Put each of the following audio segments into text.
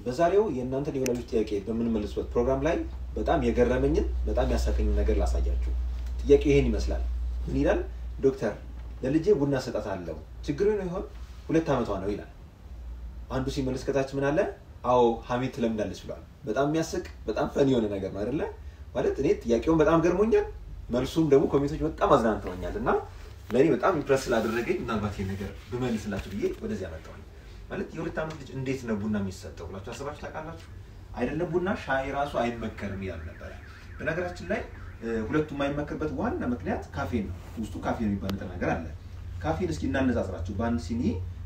በዛሬው የእናንተን የወላጆች ጥያቄ በምንመልስበት ፕሮግራም ላይ በጣም የገረመኝን በጣም ያሳቀኝን ነገር ላሳያችሁ። ጥያቄው ይሄን ይመስላል። ምን ይላል? ዶክተር ለልጄ ቡና ሰጣት አለው ችግሩ ነው ይሆን? ሁለት ዓመቷ ነው ይላል። አንዱ ሲመልስ ከታች ምን አለ? አዎ ሀሜት ትለምዳለች ብሏል። በጣም የሚያስቅ በጣም ፈን የሆነ ነገር ነው አይደለ? ማለት እኔ ጥያቄውን በጣም ገርሞኛል፣ መልሱም ደግሞ ኮሜንቶች በጣም አዝናንተውኛል እና ለእኔ በጣም ኢምፕረስ ስላደረገኝ ምናልባት ይሄን ነገር ብመልስላችሁ ብዬ ወደዚህ ያመጣሁኝ። ማለት የሁለት ዓመት ልጅ እንዴት ነው ቡና የሚሰጠው ብላችሁ አስባችሁ ታውቃላችሁ? አይደለም ቡና ሻይ ራሱ አይመከርም ይላል ነበረ። በነገራችን ላይ ሁለቱ የማይመከርበት ዋና ምክንያት ካፌን ነው። ውስጡ ካፌን የሚባል ንጥረ ነገር አለ። ካፌን እስኪ እናነጻጽራችሁ። በአንድ ሲኒ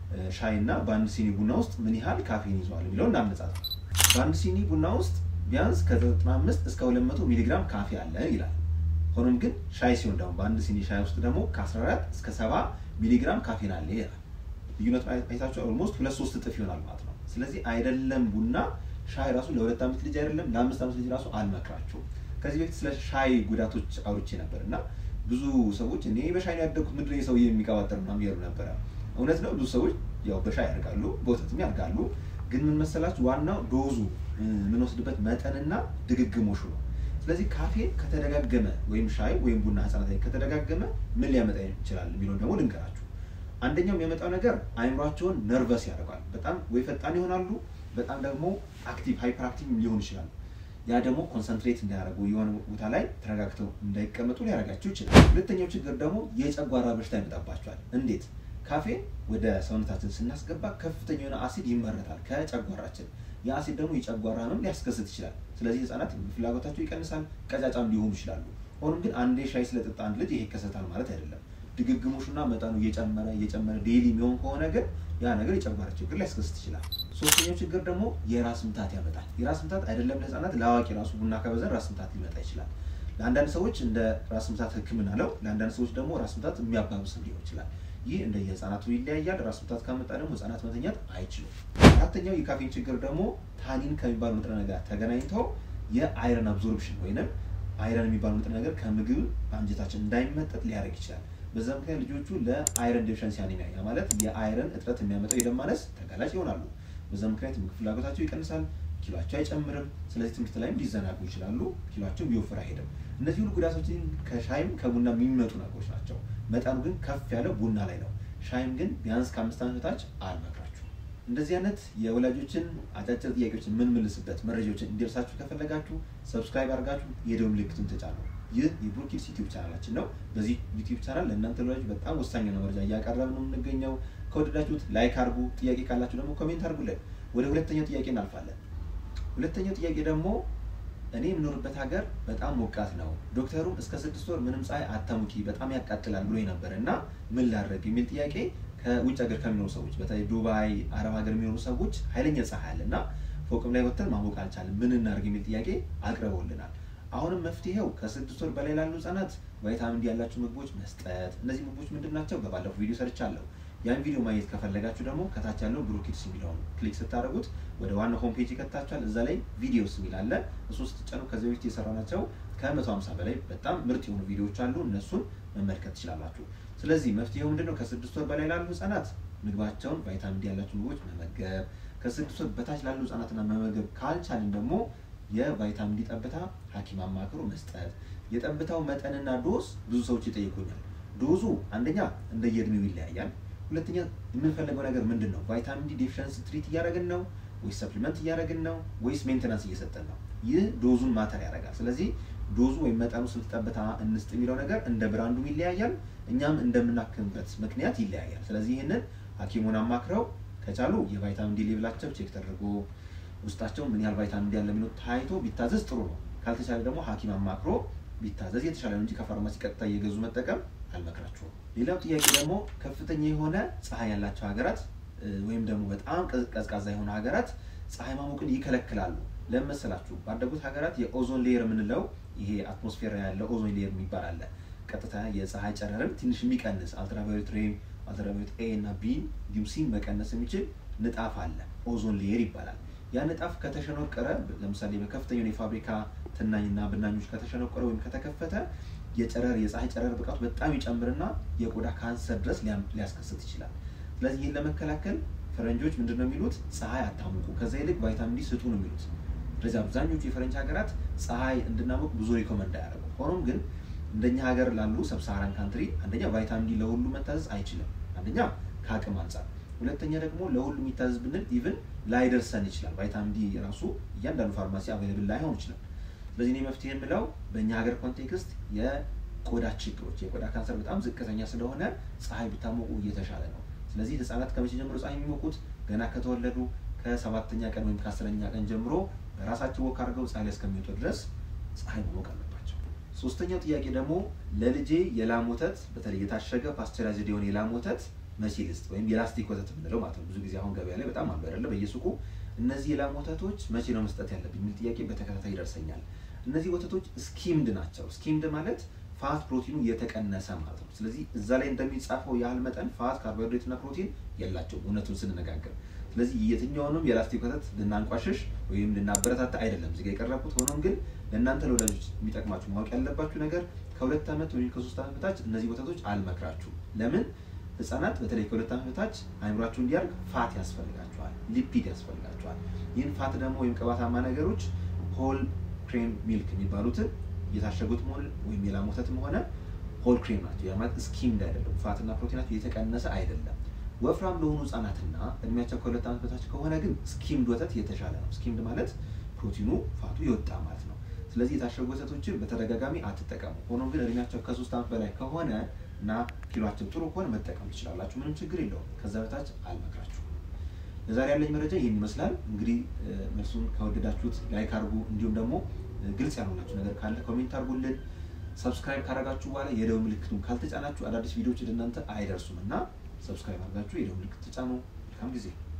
ሻይ እና በአንድ ሲኒ ቡና ውስጥ ምን ያህል ካፌን ይዘዋል የሚለው እናነጻጽር። በአንድ ሲኒ ቡና ውስጥ ቢያንስ ከ95 እስከ 200 ሚሊግራም ካፌ አለ ይላል። ሆኖም ግን ሻይ ሲሆን ደግሞ በአንድ ሲኒ ሻይ ውስጥ ደግሞ ከ14 እስከ 70 ሚሊግራም ካፌን አለ ይላል። ልዩነቱ አይታችሁ ኦልሞስት ሁለት ሶስት እጥፍ ይሆናል ማለት ነው። ስለዚህ አይደለም ቡና ሻይ ራሱ ለሁለት ዓመት ልጅ አይደለም ለአምስት ዓመት ልጅ ራሱ አልመክራችሁም። ከዚህ በፊት ስለ ሻይ ጉዳቶች አውርቼ ነበር እና ብዙ ሰዎች እኔ በሻይ ነው ያደግኩት ምንድን ነው ሰውዬ የሚቀባጠር ምናምን እያሉ ነበረ። እውነት ነው ብዙ ሰዎች ያው በሻይ ያደርጋሉ፣ በወተትም ያደርጋሉ። ግን ምን መሰላችሁ ዋናው ዶዙ የምንወስድበት መጠንና ድግግሞሹ ነው። ስለዚህ ካፌ ከተደጋገመ ወይም ሻይ ወይም ቡና ህጻናት ላይ ከተደጋገመ ምን ሊያመጣ ይችላል የሚለውን ደግሞ ልንገራችሁ። አንደኛው የሚያመጣው ነገር አይምሯቸውን ነርቨስ ያደርጋል። በጣም ወይ ፈጣን ይሆናሉ፣ በጣም ደግሞ አክቲቭ ሃይፐር አክቲቭ ሊሆኑ ይችላሉ። ያ ደግሞ ኮንሰንትሬት እንዳያደርጉ የሆነ ቦታ ላይ ተረጋግተው እንዳይቀመጡ ሊያደርጋቸው ይችላል። ሁለተኛው ችግር ደግሞ የጨጓራ በሽታ ይመጣባቸዋል። እንዴት? ካፌን ወደ ሰውነታችን ስናስገባ ከፍተኛ የሆነ አሲድ ይመረታል ከጨጓራችን። ያ አሲድ ደግሞ የጨጓራ ህመም ሊያስከስት ይችላል። ስለዚህ ህጻናት ፍላጎታቸው ይቀንሳል፣ ቀጫጫም ሊሆኑ ይችላሉ። ሆኖም ግን አንዴ ሻይ ስለጠጣ አንድ ልጅ ይሄ ይከሰታል ማለት አይደለም። ድግግሞሹና መጠኑ እየጨመረ እየጨመረ ዴይሊ የሚሆን ከሆነ ግን ያ ነገር የጨጓራ ችግር ሊያስከስት ይችላል። ሶስተኛው ችግር ደግሞ የራስ ምታት ያመጣል። የራስ ምታት አይደለም ለህፃናት ለአዋቂ ራሱ ቡና ከበዛን ራስ ምታት ሊመጣ ይችላል። ለአንዳንድ ሰዎች እንደ ራስ ምታት ህክምና ነው። ለአንዳንድ ሰዎች ደግሞ ራስ ምታት የሚያባብስም ሊሆን ይችላል። ይህ እንደ የህፃናቱ ይለያያል። ራስ ምታት ካመጣ ደግሞ ህፃናት መተኛት አይችሉም። አራተኛው የካፌን ችግር ደግሞ ታኒን ከሚባሉ ንጥረ ነገር ተገናኝተው የአይረን አብዞርፕሽን ወይንም አይረን የሚባሉ ንጥረ ነገር ከምግብ በአንጀታችን እንዳይመጠጥ ሊያደርግ ይችላል። በዛ ምክንያት ልጆቹ ለአይረን ዴፊሸንሲ አኒሚያ ያ ማለት የአይረን እጥረት የሚያመጣው የደም ማነስ ተጋላጭ ይሆናሉ። በዛ ምክንያት ምግብ ፍላጎታቸው ይቀንሳል፣ ኪሏቸው አይጨምርም። ስለዚህ ትምህርት ላይም ሊዘናጉ ይችላሉ፣ ኪሏቸው ቢወፍር አይሄድም። እነዚህ ሁሉ ጉዳቶችን ከሻይም ከቡና የሚመጡ ነገሮች ናቸው። መጠኑ ግን ከፍ ያለው ቡና ላይ ነው። ሻይም ግን ቢያንስ ከአምስት ዓመት በታች አልመክራችሁም። እንደዚህ አይነት የወላጆችን አጫጭር ጥያቄዎችን የምንመልስበት መረጃዎችን እንዲደርሳችሁ ከፈለጋችሁ ሰብስክራይብ አድርጋችሁ የደወል ምልክቱን ተጫኑ። ይህ የብሩኪድስ ዩቲዩብ ቻናላችን ነው። በዚህ ዩቲዩብ ቻናል ለእናንተ ወላጆች በጣም ወሳኝ የሆነ መረጃ እያቀረብን ነው የምንገኘው። ከወደዳችሁት ላይክ አድርጉ፣ ጥያቄ ካላችሁ ደግሞ ኮሜንት አድርጉልን። ወደ ሁለተኛው ጥያቄ እናልፋለን። ሁለተኛው ጥያቄ ደግሞ እኔ የምኖርበት ሀገር በጣም ሞቃት ነው፣ ዶክተሩም እስከ ስድስት ወር ምንም ፀሐይ አታሙቂ በጣም ያቃጥላል ብሎ ነበር እና ምን ላድርግ የሚል ጥያቄ ከውጭ ሀገር ከሚኖሩ ሰዎች በተለይ ዱባይ፣ አረብ ሀገር የሚኖሩ ሰዎች ኃይለኛ ፀሐይ አለ እና ፎቅም ላይ ወጥተን ማሞቅ አልቻለም፣ ምን እናድርግ የሚል ጥያቄ አቅርበውልናል። አሁንም መፍትሄው ከስድስት ወር በላይ ላሉ ህጻናት ቫይታሚን ዲ ያላቸው ምግቦች መስጠት። እነዚህ ምግቦች ምንድን ናቸው? በባለፈው ቪዲዮ ሰርቻለሁ። ያን ቪዲዮ ማየት ከፈለጋችሁ ደግሞ ከታች ያለው ብሩኪድስ የሚለውን ክሊክ ስታደርጉት ወደ ዋናው ሆም ፔጅ ይከታችኋል። እዛ ላይ ቪዲዮስ የሚል አለ። እሱ ስትጫኑ ከዚህ በፊት የሰራናቸው ከመቶ ሀምሳ በላይ በጣም ምርጥ የሆኑ ቪዲዮዎች አሉ። እነሱን መመልከት ትችላላችሁ። ስለዚህ መፍትሄው ምንድነው? ከስድስት ወር በላይ ላሉ ህጻናት ምግባቸውን ቫይታሚን ዲ ያላቸው ምግቦች መመገብ፣ ከስድስት ወር በታች ላሉ ህጻናትና መመገብ ካልቻልን ደግሞ የቫይታሚን ዲ ጠብታ ሐኪም አማክሮ መስጠት። የጠብታው መጠንና ዶዝ ብዙ ሰዎች ይጠይቁኛል። ዶዙ አንደኛ እንደየእድሜው ይለያያል። ሁለተኛ የምንፈልገው ነገር ምንድን ነው? ቫይታሚን ዲ ዴፊሸንሲ ትሪት እያደረግን ነው ወይስ ሰፕሊመንት እያደረግን ነው ወይስ ሜንቴናንስ እየሰጠን ነው? ይህ ዶዙን ማተር ያደርጋል። ስለዚህ ዶዙ ወይም መጠኑ ስንት ጠብታ እንስጥ የሚለው ነገር እንደ ብራንዱም ይለያያል፣ እኛም እንደምናክምበት ምክንያት ይለያያል። ስለዚህ ይህንን ሐኪሙን አማክረው ከቻሉ የቫይታሚን ዲ ሌብላቸው ቼክ ተደርጎ ውስጣቸው ምን ያህል ቫይታሚን ዲ ያለ የሚለው ታይቶ ቢታዘዝ ጥሩ ነው። ካልተቻለ ደግሞ ሐኪም አማክሮ ቢታዘዝ የተሻለ ነው እንጂ ከፋርማሲ ቀጥታ እየገዙ መጠቀም አልመክራችሁም። ሌላው ጥያቄ ደግሞ ከፍተኛ የሆነ ፀሐይ ያላቸው ሀገራት ወይም ደግሞ በጣም ቀዝቃዛ የሆኑ ሀገራት ፀሐይ ማሞቅን ይከለክላሉ። ለምን መሰላችሁ? ባደጉት ሀገራት የኦዞን ሌየር የምንለው ይሄ አትሞስፌር ያለው ኦዞን ሌየር የሚባል አለ። ቀጥታ የፀሐይ ጨረርን ትንሽ የሚቀንስ አልትራቫዮሌት ሬ፣ አልትራቫዮሌት ኤ እና ቢ እንዲሁም ሲን መቀነስ የሚችል ንጣፍ አለ። ኦዞን ሌየር ይባላል። ያ ንጣፍ ከተሸነቆረ ለምሳሌ በከፍተኛ የፋብሪካ ትናኝና ብናኞች ከተሸነቆረ ወይም ከተከፈተ የጨረር የፀሐይ ጨረር ብቃቱ በጣም ይጨምርና የቆዳ ካንሰር ድረስ ሊያስከስት ይችላል። ስለዚህ ይህን ለመከላከል ፈረንጆች ምንድን ነው የሚሉት? ፀሐይ አታሙቁ፣ ከዛ ይልቅ ቫይታሚን ዲ ስጡ ነው የሚሉት። ስለዚህ አብዛኞቹ የፈረንጅ ሀገራት ፀሐይ እንድናሞቅ ብዙ ሪኮመንድ አያደርጉ። ሆኖም ግን እንደኛ ሀገር ላሉ ሰብሳሃራን ካንትሪ አንደኛ ቫይታሚን ዲ ለሁሉ መታዘዝ አይችልም። አንደኛ ከአቅም አንጻር፣ ሁለተኛ ደግሞ ለሁሉ የሚታዘዝ ብንል ኢቭን ላይደርሰን ይችላል። ቫይታሚን ዲ የራሱ እያንዳንዱ ፋርማሲ አቬይላብል ላይሆን ይችላል። ስለዚህ እኔ መፍትሄ የምለው በእኛ ሀገር ኮንቴክስት የቆዳ ችግሮች የቆዳ ካንሰር በጣም ዝቅተኛ ስለሆነ ፀሐይ ብታሞቁ እየተሻለ ነው። ስለዚህ ህጻናት ከመቼ ጀምሮ ፀሐይ የሚሞቁት? ገና ከተወለዱ ከሰባተኛ ቀን ወይም ከአስረኛ ቀን ጀምሮ በራሳቸው ወክ አድርገው ፀሐይ ላይ እስከሚወጡ ድረስ ፀሐይ መሞቅ አለባቸው። ሶስተኛው ጥያቄ ደግሞ ለልጄ የላም ወተት በተለይ የታሸገ ፓስቸራይዝድ የሆነ የላም ወተት መቼ ልስጥ? ወይም የላስቲክ ወተት የምንለው ማለት ነው። ብዙ ጊዜ አሁን ገበያ ላይ በጣም አሉ አይደለ? በየሱቁ እነዚህ የላም ወተቶች መቼ ነው መስጠት ያለብኝ የሚል ጥያቄ በተከታታይ ይደርሰኛል። እነዚህ ወተቶች ስኪምድ ናቸው። ስኪምድ ማለት ፋት ፕሮቲኑ የተቀነሰ ማለት ነው። ስለዚህ እዛ ላይ እንደሚጻፈው ያህል መጠን ፋት፣ ካርቦሃይድሬት እና ፕሮቲን የላቸውም እውነቱን ስንነጋገር። ስለዚህ የትኛውንም የላስቲክ ወተት ልናንቋሽሽ ወይም ልናበረታታ አይደለም እዚጋ የቀረብኩት። ሆኖም ግን ለእናንተ ለወላጆች የሚጠቅማችሁ ማወቅ ያለባችሁ ነገር ከሁለት ዓመት ወይም ከሶስት ዓመት በታች እነዚህ ወተቶች አልመክራችሁም። ለምን? ህጻናት በተለይ ከሁለት ዓመት በታች አይምሯችሁ እንዲያርግ ፋት ያስፈልጋቸዋል፣ ሊፒድ ያስፈልጋቸዋል። ይህን ፋት ደግሞ ወይም ቅባታማ ነገሮች ሆል ክሬም ሚልክ የሚባሉትን የታሸጉት መሆን ወይም የላም ወተትም ሆነ ሆል ክሬም ናቸው። ያ ማለት ስኪምድ አይደለም፣ ፋትና ፕሮቲናቸው የተቀነሰ አይደለም። ወፍራም ለሆኑ ህጻናትና እድሜያቸው ከሁለት ዓመት በታች ከሆነ ግን ስኪምድ ወተት የተሻለ ነው። ስኪምድ ማለት ፕሮቲኑ ፋቱ የወጣ ማለት ነው። ስለዚህ የታሸጉ ወተቶችን በተደጋጋሚ አትጠቀሙ። ሆኖም ግን እድሜያቸው ከሶስት ዓመት በላይ ከሆነ እና ኪሏቸው ጥሩ ከሆነ መጠቀም ትችላላችሁ። ምንም ችግር የለውም። ከዛ በታች አልመክራችሁም። ለዛሬ ያለኝ መረጃ ይህን ይመስላል። እንግዲህ መልሱን ከወደዳችሁት ላይክ አድርጉ። እንዲሁም ደግሞ ግልጽ ያልሆናችሁ ነገር ካለ ኮሜንት አድርጉልን። ሰብስክራይብ ካደረጋችሁ በኋላ የደወል ምልክቱን ካልተጫናችሁ አዳዲስ ቪዲዮዎች ወደ እናንተ አይደርሱም እና ሰብስክራይብ አድርጋችሁ የደወል ምልክት ተጫኑ። መልካም ጊዜ